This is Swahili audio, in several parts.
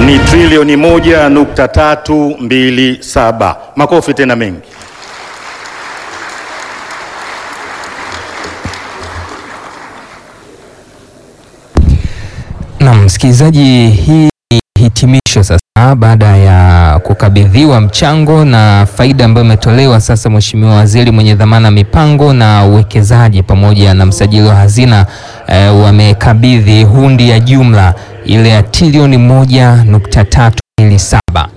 ni trilioni moja nukta tatu mbili saba. Makofi tena mengi. Na msikilizaji, hii ni hitimisho sasa, baada ya kukabidhiwa mchango na faida ambayo imetolewa sasa. Mheshimiwa Waziri mwenye dhamana mipango na uwekezaji pamoja na msajili wa hazina eh, wamekabidhi hundi ya jumla ile ya trilioni moja nukta tatu mbili saba.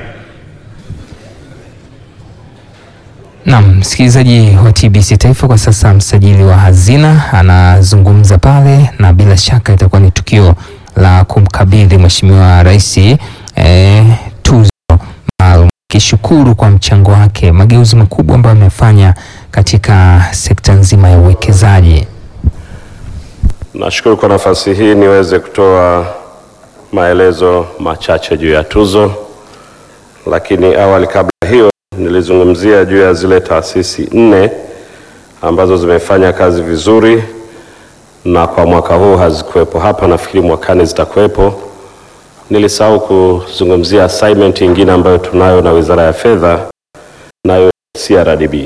Naam, msikilizaji wa TBC Taifa, kwa sasa msajili wa hazina anazungumza pale, na bila shaka itakuwa ni tukio la kumkabidhi Mheshimiwa Rais eh, tuzo maalum, kishukuru kwa mchango wake, mageuzi makubwa ambayo amefanya katika sekta nzima ya uwekezaji. Nashukuru kwa nafasi hii niweze kutoa maelezo machache juu ya tuzo, lakini awali kabla hiyo nilizungumzia juu ya zile taasisi nne ambazo zimefanya kazi vizuri na kwa mwaka huu hazikuwepo hapa, nafikiri mwakani zitakuwepo. Nilisahau kuzungumzia assignment nyingine ambayo tunayo na Wizara ya Fedha, nayo CRDB.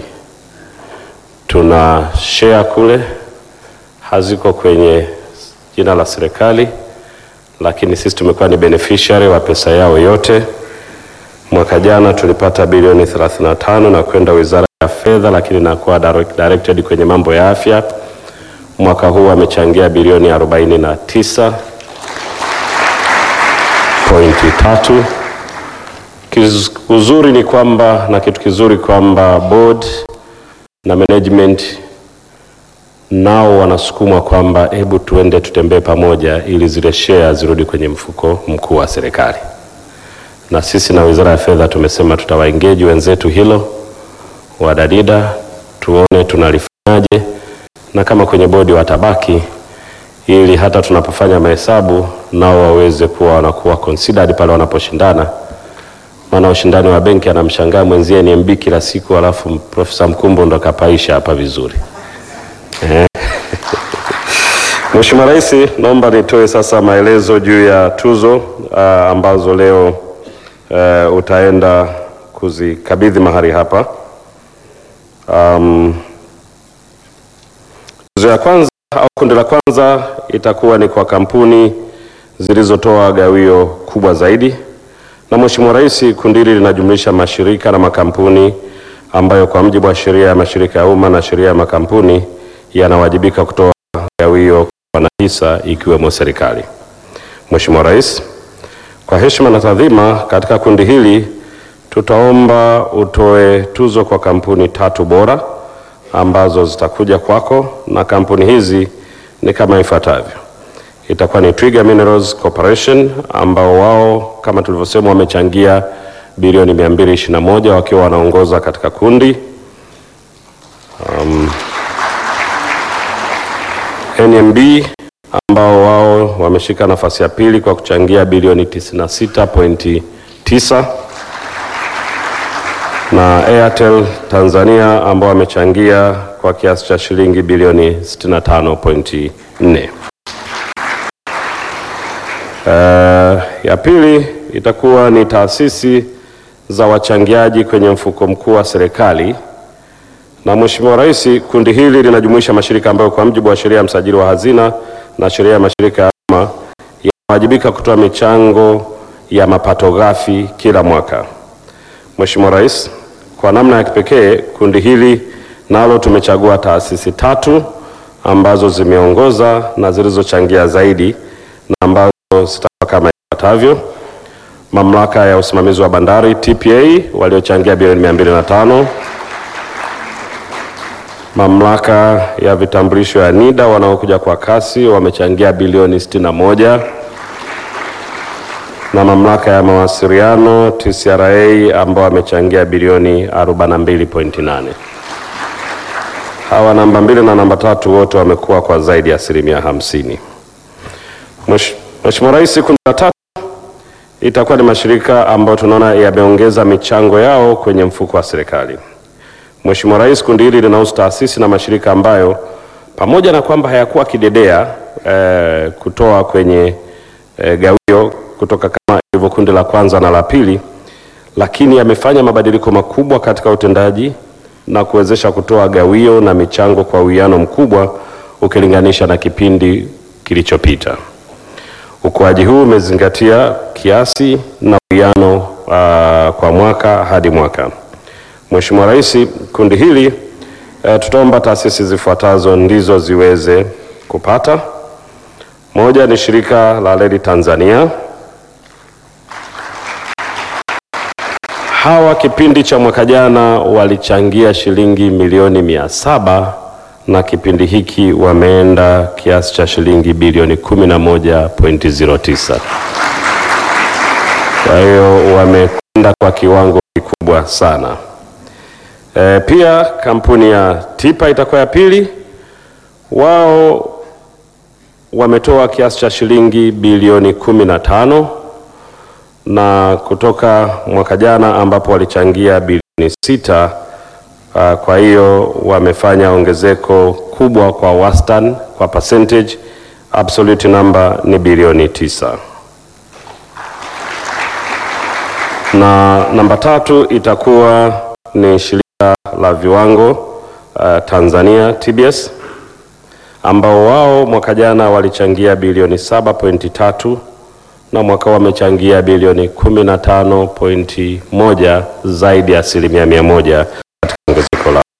Tuna share kule, haziko kwenye jina la serikali, lakini sisi tumekuwa ni beneficiary wa pesa yao yote. Mwaka jana tulipata bilioni 35 na kwenda Wizara ya Fedha, lakini nakuwa direct- directed kwenye mambo ya afya. Mwaka huu amechangia bilioni 49 pointi tatu. Kiz- Uzuri ni kwamba na kitu kizuri kwamba board na management nao wanasukumwa kwamba hebu tuende tutembee pamoja ili zile share zirudi kwenye mfuko mkuu wa serikali na sisi na Wizara ya Fedha tumesema tutawaengage wenzetu hilo wadadida, tuone tunalifanyaje, na kama kwenye bodi watabaki, ili hata tunapofanya mahesabu nao waweze kuwa wanakuwa considered pale wanaposhindana. Maana ushindani wa benki anamshangaa mwenzie ni MB kila siku, alafu Profesa Mkumbo ndo kapaisha hapa vizuri eh. Mheshimiwa Rais, naomba nitoe sasa maelezo juu ya tuzo uh, ambazo leo uh, utaenda kuzikabidhi mahali hapa. Um, tuzo ya kwanza au kundi la kwanza itakuwa ni kwa kampuni zilizotoa gawio kubwa zaidi, na Mheshimiwa Rais, kundi hili linajumlisha mashirika na makampuni ambayo kwa mujibu wa sheria ya mashirika ya umma na sheria ya makampuni yanawajibika kutoa gawio kwa wanahisa ikiwemo serikali. Mheshimiwa Rais, kwa heshima na taadhima, katika kundi hili tutaomba utoe tuzo kwa kampuni tatu bora ambazo zitakuja kwako, na kampuni hizi ni kama ifuatavyo. Itakuwa ni Twiga Minerals Corporation ambao wao kama tulivyosema wamechangia bilioni 221 wakiwa wanaongoza katika kundi. Um, NMB ambao wao wameshika nafasi ya pili kwa kuchangia bilioni 96.9 na Airtel Tanzania ambao wamechangia kwa kiasi cha shilingi bilioni 65.4. Uh, ya pili itakuwa ni taasisi za wachangiaji kwenye mfuko mkuu wa serikali na Mheshimiwa Rais, kundi hili linajumuisha mashirika ambayo kwa mujibu wa sheria ya msajili wa hazina na sheria ya mashirika ya umma yanawajibika kutoa michango ya mapato ghafi kila mwaka. Mheshimiwa Rais, kwa namna ya kipekee kundi hili nalo tumechagua taasisi tatu ambazo zimeongoza na zilizochangia zaidi na ambazo zitakuwa kama ifuatavyo: Mamlaka ya Usimamizi wa Bandari TPA waliochangia bilioni 205 Mamlaka ya vitambulisho ya NIDA wanaokuja kwa kasi wamechangia bilioni 61 na mamlaka ya mawasiliano TCRA ambao wamechangia bilioni 42.8. Hawa namba mbili na namba tatu wote wamekuwa kwa zaidi ya asilimia hamsini. Mwesh- Mheshimiwa Rais, kundi la tatu itakuwa ni mashirika ambayo tunaona yameongeza michango yao kwenye mfuko wa serikali. Mheshimiwa Rais, kundi hili linahusu taasisi na mashirika ambayo pamoja na kwamba hayakuwa kidedea eh, kutoa kwenye eh, gawio kutoka kama ilivyokuwa kundi la kwanza na la pili, lakini yamefanya mabadiliko makubwa katika utendaji na kuwezesha kutoa gawio na michango kwa uwiano mkubwa ukilinganisha na kipindi kilichopita. Ukuaji huu umezingatia kiasi na uwiano uh, kwa mwaka hadi mwaka. Mheshimiwa Rais, kundi hili uh, tutaomba taasisi zifuatazo ndizo ziweze kupata. Moja ni shirika la reli Tanzania. Hawa kipindi cha mwaka jana walichangia shilingi milioni mia saba na kipindi hiki wameenda kiasi cha shilingi bilioni 11.09. Kwa hiyo wamekwenda kwa kiwango kikubwa sana. E, pia kampuni ya Tipa itakuwa ya pili. Wao wametoa kiasi cha shilingi bilioni 15 na kutoka mwaka jana ambapo walichangia bilioni sita. Uh, kwa hiyo wamefanya ongezeko kubwa kwa wastani kwa percentage, absolute number ni bilioni tisa. Na namba tatu itakuwa ni shirika la viwango uh, Tanzania TBS ambao wao mwaka jana walichangia bilioni 7.3 na mwaka huu wamechangia bilioni 15.1 zaidi ya asilimia mia moja katika ongezeko lao.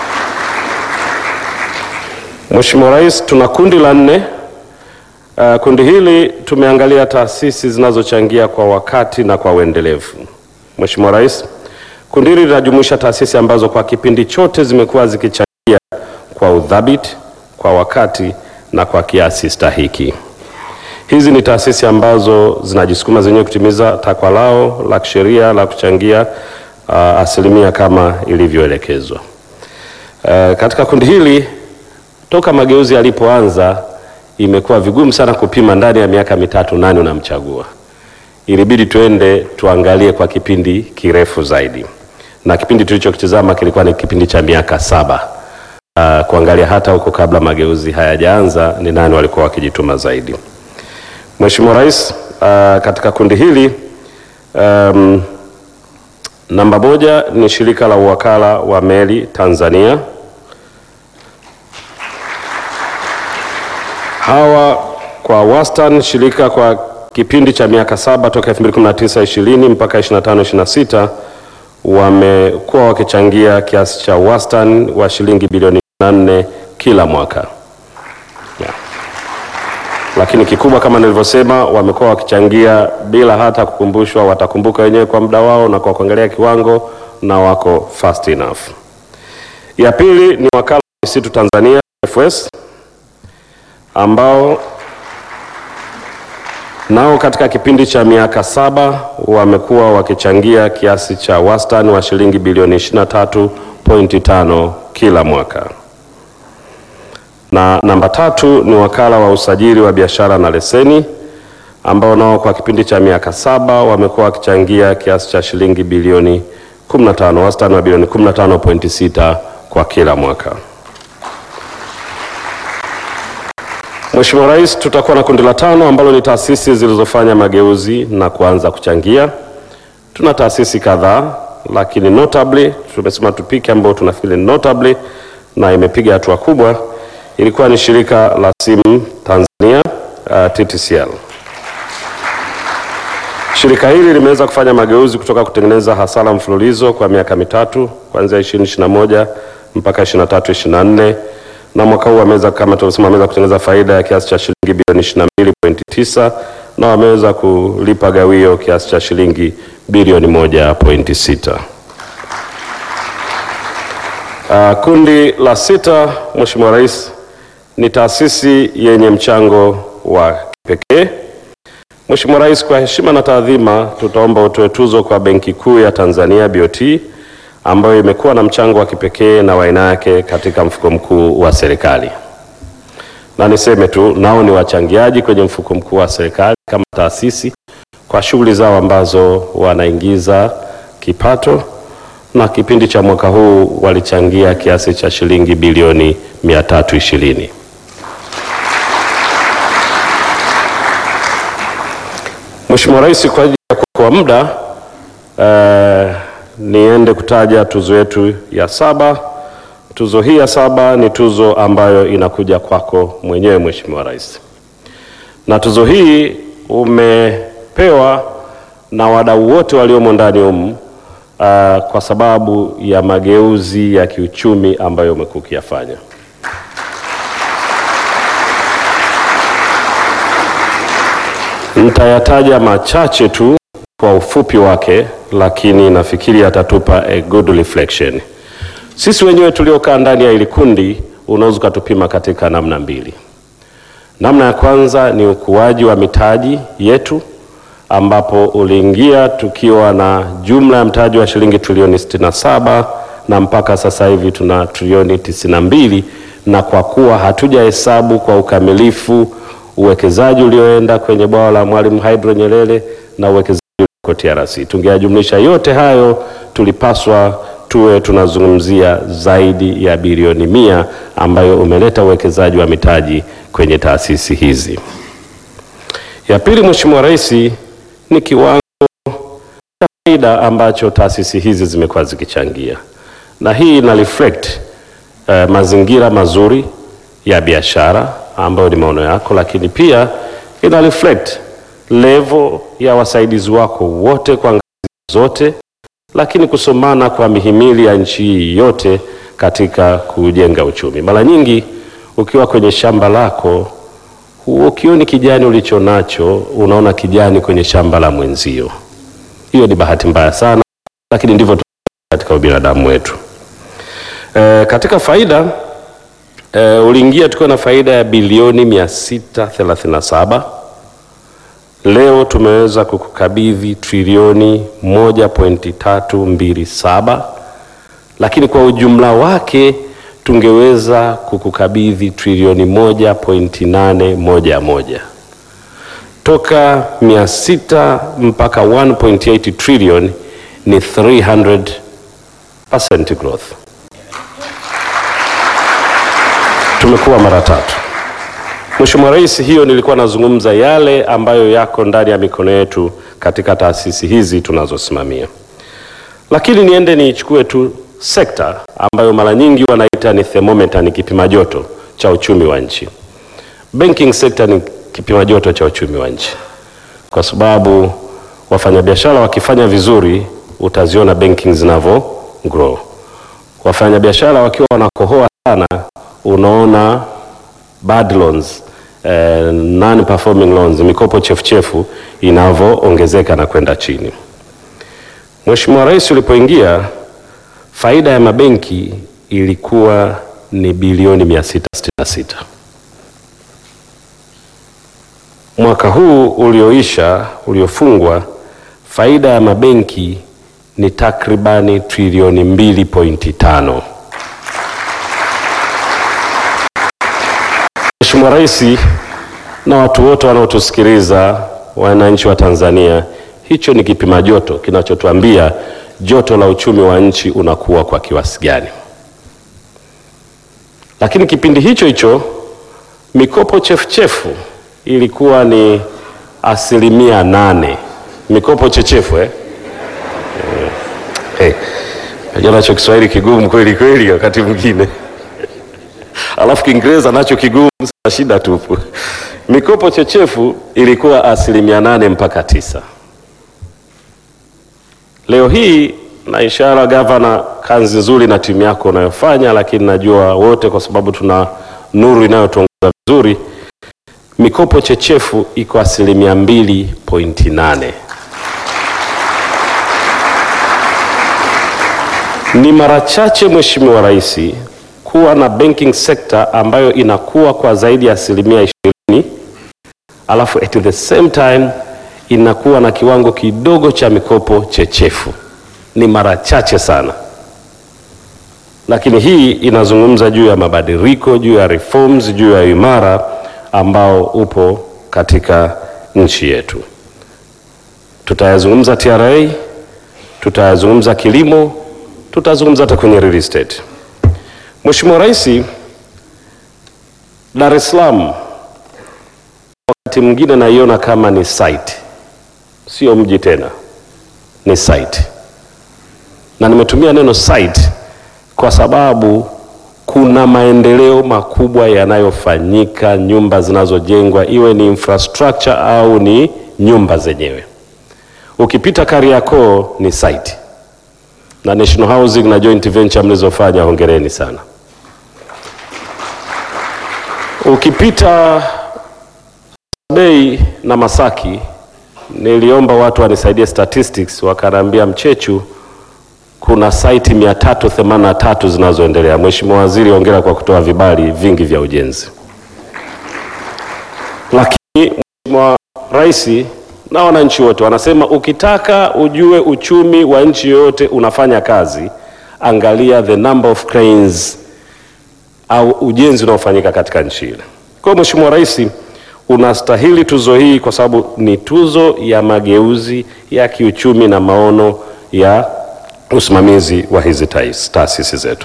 Mheshimiwa Rais, tuna kundi la nne. Uh, kundi hili tumeangalia taasisi zinazochangia kwa wakati na kwa uendelevu. Mheshimiwa Rais, kundi hili linajumuisha taasisi ambazo kwa kipindi chote zimekuwa zikichangia kwa udhabiti, kwa wakati na kwa kiasi stahiki. Hizi ni taasisi ambazo zinajisukuma zenyewe kutimiza takwa lao la kisheria la kuchangia uh, asilimia kama ilivyoelekezwa. Uh, katika kundi hili toka mageuzi yalipoanza imekuwa vigumu sana kupima ndani ya miaka mitatu nani unamchagua. Ilibidi tuende tuangalie kwa kipindi kirefu zaidi, na kipindi tulichokitizama kilikuwa ni kipindi cha miaka saba. Uh, kuangalia hata huko kabla mageuzi hayajaanza ni nani walikuwa wakijituma zaidi. Mheshimiwa Rais, uh, katika kundi hili um, namba moja ni shirika la uwakala wa meli Tanzania. Hawa kwa wastani shirika kwa kipindi cha miaka saba toka 2019 20 mpaka 25 26 wamekuwa wakichangia kiasi cha wastani wa shilingi bilioni 4 kila mwaka yeah. Lakini kikubwa kama nilivyosema, wamekuwa wakichangia bila hata kukumbushwa, watakumbuka wenyewe kwa muda wao na kwa kuangalia kiwango, na wako fast enough. Ya pili ni wakala wa misitu Tanzania FS ambao nao katika kipindi cha miaka saba wamekuwa wakichangia kiasi cha wastani wa shilingi bilioni 23.5 kila mwaka. Na namba tatu ni wakala wa usajili wa biashara na leseni ambao nao kwa kipindi cha miaka saba wamekuwa wakichangia kiasi cha shilingi bilioni 15, wastani wa bilioni 15.6 kwa kila mwaka. Mheshimiwa Rais, tutakuwa na kundi la tano ambalo ni taasisi zilizofanya mageuzi na kuanza kuchangia. Tuna taasisi kadhaa, lakini notably tumesema tupike ambao tunafikiri notably na imepiga hatua kubwa, ilikuwa ni shirika la simu Tanzania uh, TTCL. Shirika hili limeweza kufanya mageuzi kutoka kutengeneza hasara mfululizo kwa miaka mitatu kuanzia 2021 mpaka 23 24 na mwaka huu wameweza kama tulivyosema, wameweza kutengeneza faida ya kiasi cha shilingi bilioni 22.9 na wameweza kulipa gawio kiasi cha shilingi bilioni 1.6. Uh, kundi la sita, Mheshimiwa Rais, ni taasisi yenye mchango wa kipekee. Mheshimiwa Rais, kwa heshima na taadhima, tutaomba utoe tuzo kwa Benki Kuu ya Tanzania BOT ambayo imekuwa na mchango wa kipekee na wa aina yake katika mfuko mkuu wa serikali. Na niseme tu nao ni wachangiaji kwenye mfuko mkuu wa serikali kama taasisi kwa shughuli zao ambazo wanaingiza kipato, na kipindi cha mwaka huu walichangia kiasi cha shilingi bilioni 320. Mheshimiwa Rais, kwa ajili ya kuchukua muda eh, niende kutaja tuzo yetu ya saba. Tuzo hii ya saba ni tuzo ambayo inakuja kwako mwenyewe Mheshimiwa Rais, na tuzo hii umepewa na wadau wote waliomo ndani humu uh, kwa sababu ya mageuzi ya kiuchumi ambayo umekuwa ukiyafanya. Nitayataja machache tu kwa ufupi wake, lakini nafikiri atatupa a good reflection. Sisi wenyewe tuliokaa ndani ya hili kundi unaweza ukatupima katika namna mbili. Namna ya kwanza ni ukuaji wa mitaji yetu ambapo uliingia tukiwa na jumla ya mtaji wa shilingi trilioni 67 na mpaka sasa hivi tuna trilioni 92, na kwa kuwa hatujahesabu kwa ukamilifu uwekezaji ulioenda kwenye bwawa la Mwalimu Hydro Nyerere na uwekezaji ulioko TRC, tungeyajumlisha yote hayo, tulipaswa tuwe tunazungumzia zaidi ya bilioni mia ambayo umeleta uwekezaji wa mitaji kwenye taasisi hizi. Ya pili, Mheshimiwa Rais, ni kiwango cha faida ambacho taasisi hizi zimekuwa zikichangia, na hii ina reflect eh, mazingira mazuri ya biashara ambayo ni maono yako, lakini pia ina reflect level ya wasaidizi wako wote kwa ngazi zote, lakini kusomana kwa mihimili ya nchi hii yote katika kujenga uchumi. Mara nyingi ukiwa kwenye shamba lako ukioni kijani ulicho nacho, unaona kijani kwenye shamba la mwenzio. Hiyo ni bahati mbaya sana, lakini ndivyo katika ubinadamu wetu. E, katika faida e, uliingia tukiwa na faida ya bilioni 637. Leo tumeweza kukukabidhi trilioni 1.327, lakini kwa ujumla wake tungeweza kukukabidhi trilioni 1.811. Toka 600 mpaka 1.8 trillion ni 300% growth. Tumekuwa mara tatu. Mheshimiwa Rais, hiyo nilikuwa nazungumza yale ambayo yako ndani ya mikono yetu katika taasisi hizi tunazosimamia, lakini niende niichukue tu sekta ambayo mara nyingi wanaita ni thermometer, ni kipima joto cha uchumi wa nchi. Banking sector ni kipima joto cha uchumi wa nchi, kwa sababu wafanyabiashara wakifanya vizuri utaziona banking zinavyo grow. Wafanyabiashara wakiwa wanakohoa sana, unaona bad loans, eh, non performing loans, mikopo chefuchefu inavyoongezeka na kwenda chini. Mheshimiwa Rais ulipoingia faida ya mabenki ilikuwa ni bilioni 666. Mwaka huu ulioisha uliofungwa, faida ya mabenki ni takribani trilioni 2.5. Mheshimiwa Rais na watu wote wanaotusikiliza, wananchi wa Tanzania, hicho ni kipima joto kinachotuambia joto la uchumi wa nchi unakuwa kwa kiasi gani. Lakini kipindi hicho hicho mikopo chefuchefu ilikuwa ni asilimia nane. Mikopo chechefu eh? Eh, hey, nacho Kiswahili kigumu kweli kweli wakati mwingine alafu Kiingereza nacho kigumu, sasa shida tupu. Mikopo chechefu ilikuwa asilimia nane mpaka tisa. Leo hii na ishara gavana, kazi nzuri na timu yako unayofanya, lakini najua wote, kwa sababu tuna nuru inayotuongoza vizuri, mikopo chechefu iko asilimia mbili pointi nane. Ni mara chache Mheshimiwa Rais kuwa na banking sector ambayo inakuwa kwa zaidi ya asilimia ishirini alafu at the same time inakuwa na kiwango kidogo cha mikopo chechefu. Ni mara chache sana, lakini hii inazungumza juu ya mabadiliko, juu ya reforms, juu ya imara ambao upo katika nchi yetu. Tutayazungumza TRA, tutayazungumza kilimo, tutazungumza hata kwenye real estate. Mheshimiwa Rais, Dar es Salaam wakati mwingine naiona kama ni site, sio mji tena. ni site, na nimetumia neno site kwa sababu kuna maendeleo makubwa yanayofanyika, nyumba zinazojengwa, iwe ni infrastructure au ni nyumba zenyewe. Ukipita Kariakoo ni site, na National Housing na joint venture mlizofanya, hongereni sana. Ukipita Bei na Masaki, niliomba watu wanisaidie statistics, wakaniambia Mchechu kuna saiti 383 zinazoendelea. Mheshimiwa Waziri, hongera kwa kutoa vibali vingi vya ujenzi. Lakini Mheshimiwa Rais na wananchi wote wanasema ukitaka ujue uchumi wa nchi yoyote unafanya kazi, angalia the number of cranes au ujenzi unaofanyika katika nchi ile. Kwa hiyo Mheshimiwa Rais unastahili tuzo hii kwa sababu ni tuzo ya mageuzi ya kiuchumi na maono ya usimamizi wa hizi tais- taasisi zetu.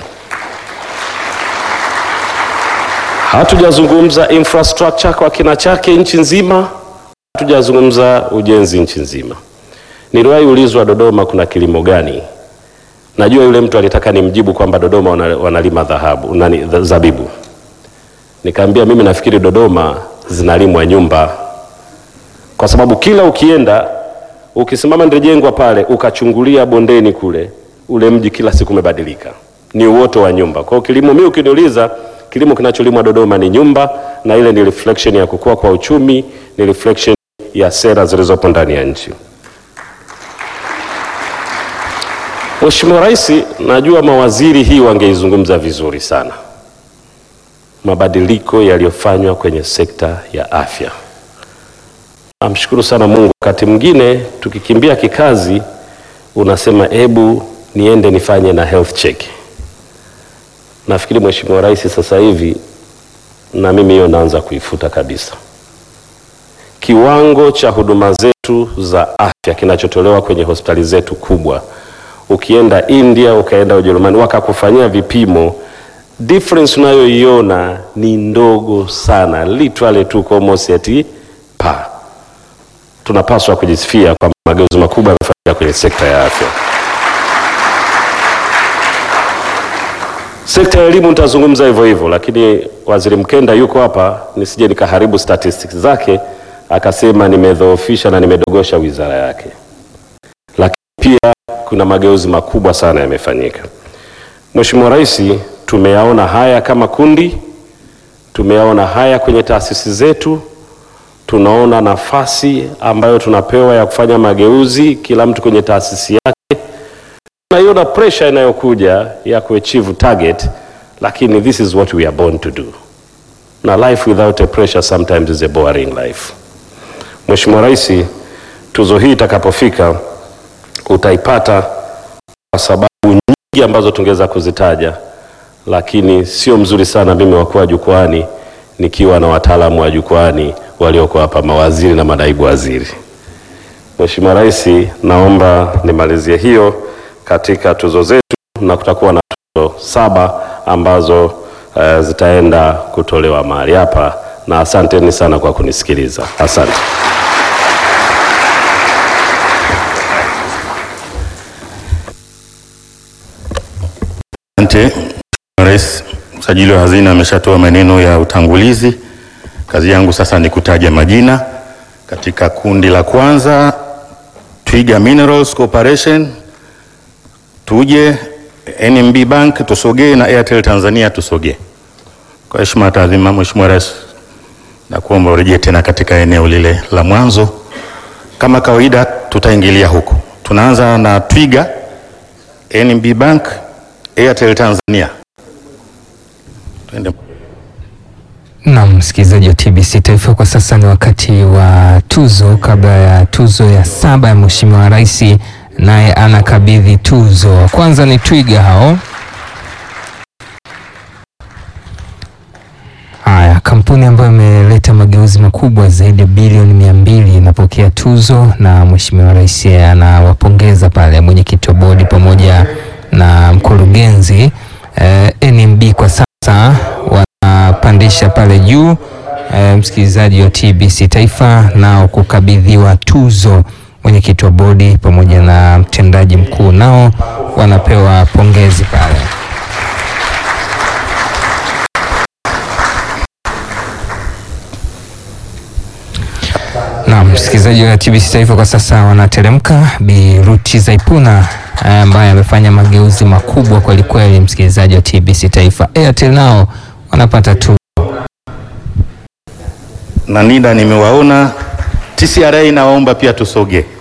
Hatujazungumza infrastructure kwa kina chake nchi nzima, hatujazungumza ujenzi nchi nzima. Niliwahi ulizwa Dodoma kuna kilimo gani? Najua yule mtu alitaka nimjibu kwamba Dodoma wana- wanalima dhahabu nani, dha- zabibu. Nikaambia mimi nafikiri Dodoma zinalimwa nyumba, kwa sababu kila ukienda ukisimama Ndejengwa pale ukachungulia bondeni kule, ule mji kila siku umebadilika, ni uoto wa nyumba. Kwa hiyo kilimo, mimi ukiniuliza, kilimo kinacholimwa Dodoma ni nyumba, na ile ni reflection ya kukua kwa uchumi, ni reflection ya sera zilizopo ndani ya nchi. Mheshimiwa Rais, najua mawaziri hii wangeizungumza vizuri sana, mabadiliko yaliyofanywa kwenye sekta ya afya. Namshukuru sana Mungu. Wakati mwingine tukikimbia kikazi, unasema hebu niende nifanye na health check. Nafikiri Mheshimiwa Rais sasa hivi na mimi hiyo naanza kuifuta kabisa. Kiwango cha huduma zetu za afya kinachotolewa kwenye hospitali zetu kubwa, ukienda India, ukaenda Ujerumani, wakakufanyia vipimo, difference unayoiona ni ndogo sana, literally tuko almost at par tunapaswa kujisifia kwamba mageuzi makubwa yamefanyika kwenye sekta ya afya. Sekta ya elimu nitazungumza hivyo hivyo, lakini Waziri Mkenda yuko hapa, nisije nikaharibu statistics zake akasema nimedhoofisha na nimedogosha wizara yake. Lakini pia kuna mageuzi makubwa sana yamefanyika. Mheshimiwa Rais, tumeyaona haya kama kundi, tumeyaona haya kwenye taasisi zetu tunaona nafasi ambayo tunapewa ya kufanya mageuzi, kila mtu kwenye taasisi yake. Tunaiona pressure inayokuja ya kuachieve target, lakini this is what we are born to do, na life without a pressure sometimes is a boring life. Mheshimiwa Rais, tuzo hii itakapofika utaipata kwa sababu nyingi ambazo tungeweza kuzitaja, lakini sio mzuri sana mimi wakuwa jukwani nikiwa na wataalamu wa jukwani walioko hapa, mawaziri na manaibu waziri. Mheshimiwa Rais, naomba nimalizie hiyo katika tuzo zetu, na kutakuwa na tuzo saba ambazo uh, zitaenda kutolewa mahali hapa, na asanteni sana kwa kunisikiliza. Asante. Asante Mheshimiwa Rais. Msajili wa hazina ameshatoa maneno ya utangulizi. Kazi yangu sasa ni kutaja majina. Katika kundi la kwanza, Twiga Minerals Corporation, tuje NMB Bank tusogee, na Airtel Tanzania tusogee. Kwa heshima taadhima, Mheshimiwa Rais, na kuomba urejee tena katika eneo lile la mwanzo. Kama kawaida, tutaingilia huko. Tunaanza na Twiga, NMB Bank, Airtel Tanzania. Twende. Na msikilizaji wa TBC Taifa, kwa sasa ni wakati wa tuzo. Kabla ya tuzo ya saba ya Mheshimiwa Rais, naye anakabidhi tuzo. Kwanza ni Twiga hao. Haya, kampuni ambayo imeleta mageuzi makubwa zaidi ya bilioni mia mbili inapokea tuzo, na Mheshimiwa Rais anawapongeza pale mwenyekiti wa bodi pamoja na mkurugenzi eh, NMB kwa sasa wanapandisha pale juu eh, msikilizaji wa TBC Taifa nao kukabidhiwa tuzo mwenyekiti mwenyekiti wa bodi pamoja na mtendaji mkuu nao wanapewa pongezi pale. Na msikilizaji wa TBC Taifa kwa sasa wanateremka. Bi Ruti Zaipuna ambaye amefanya mageuzi makubwa kweli kweli, msikilizaji wa TBC Taifa. Airtel nao wanapata tu na NIDA nimewaona. TCRA nawaomba pia tusogee.